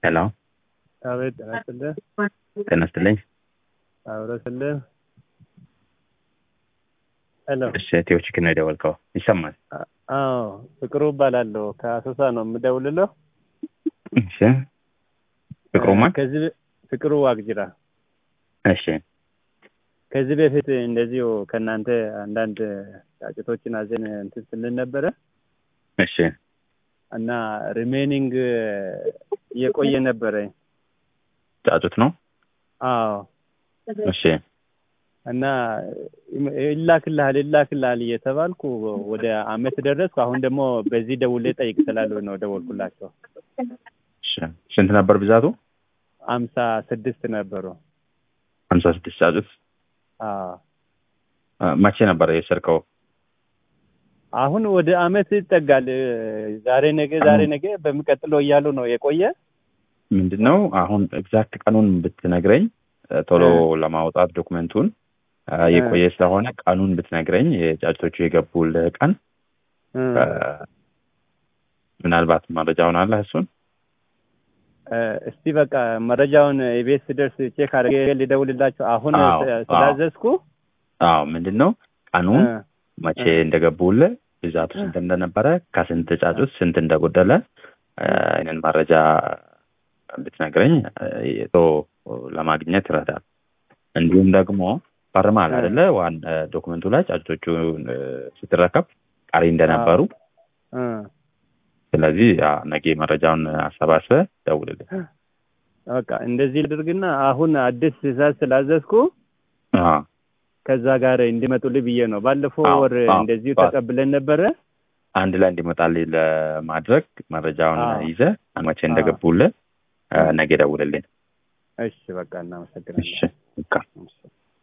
ሄሎ አቤት ጤና ይስጥልህ። ጤና ይስጥልኝ። አብሮ ስልህ ሄሎ። እሺ ኢትዮ ቺክን ነው የደወልከው? ይሰማል? አዎ ፍቅሩ እባላለሁ ከአሶሳ ነው የምደውልለው። እሺ ፍቅሩማ? ከዚህ በ- ፍቅሩ ዋቅጅራ እሺ ከዚህ በፊት እንደዚሁ ከእናንተ አንዳንድ ጫጭቶችን አዘን እንትን ስልን ነበረ እሺ እና ሪሜኒንግ እየቆየ ነበረ። ጫጩት ነው? አዎ እሺ እና ይላክልሃል ይላክልሃል እየተባልኩ ወደ አመት ደረስኩ። አሁን ደግሞ በዚህ ደውሌ ጠይቅ ስላሉ ነው ደወልኩላቸው። እሺ ስንት ነበር ብዛቱ? አምሳ ስድስት ነበሩ። ሀምሳ ስድስት ጫጩት። አዎ አ፣ መቼ ነበር የወሰድከው? አሁን ወደ አመት ይጠጋል። ዛሬ ነገ ዛሬ ነገ በሚቀጥለው እያሉ ነው የቆየ። ምንድን ነው አሁን ኤግዛክት ቀኑን ብትነግረኝ እ፣ ቶሎ ለማውጣት ዶክመንቱን እ፣ የቆየ ስለሆነ ቀኑን ብትነግረኝ የጫጩቶቹ የገቡልህ ቀን እ፣ እ፣ ምናልባት መረጃውን አለህ እሱን? እ፣ እስቲ በቃ መረጃውን የቤት ስደርስ ቼክ አድርጌ ሊደውልላቸው አሁን አዎ፣ ስ- አዎ። ስላዘዝኩ አዎ ምንድን ነው ቀኑን እ፣ መቼ እ። እንደገቡልህ ብዛቱ ስንት እንደነበረ ከስንት ጫጩት ስንት እንደጎደለ እ፣ ይህንን መረጃ ብትነግረኝ እ፣ ቶሎ ለማግኘት ይረዳል። እንዲሁም ደግሞ ፈርማል እ። አይደለ? ዋን እ፣ ዶክመንቱ ላይ ጫጩቶቹ እ፣ ስትረከብ ቀሪ እንደነበሩ። እ፣ ስለዚህ ያ ነገ መረጃውን አሰባስበህ ደውልልኝ። በቃ እንደዚህ ልድርግና አሁን አዲስ ትእዛዝ ስላዘዝኩ አዎ ከዛ ጋር እንዲመጡልኝ ብዬ ነው። ባለፈው አዎ፣ ወር አዎ፣ እንደዚሁ አዎ። ተቀብለን ነበረ። አንድ ላይ እንዲመጣልኝ ለማድረግ መረጃውን አዎ። ይዘህ መቼ እንደገቡልህ እ፣ ነገ ደውልልኝ። እሺ በቃ እናመሰግናለን። እሺ በቃ እሺ።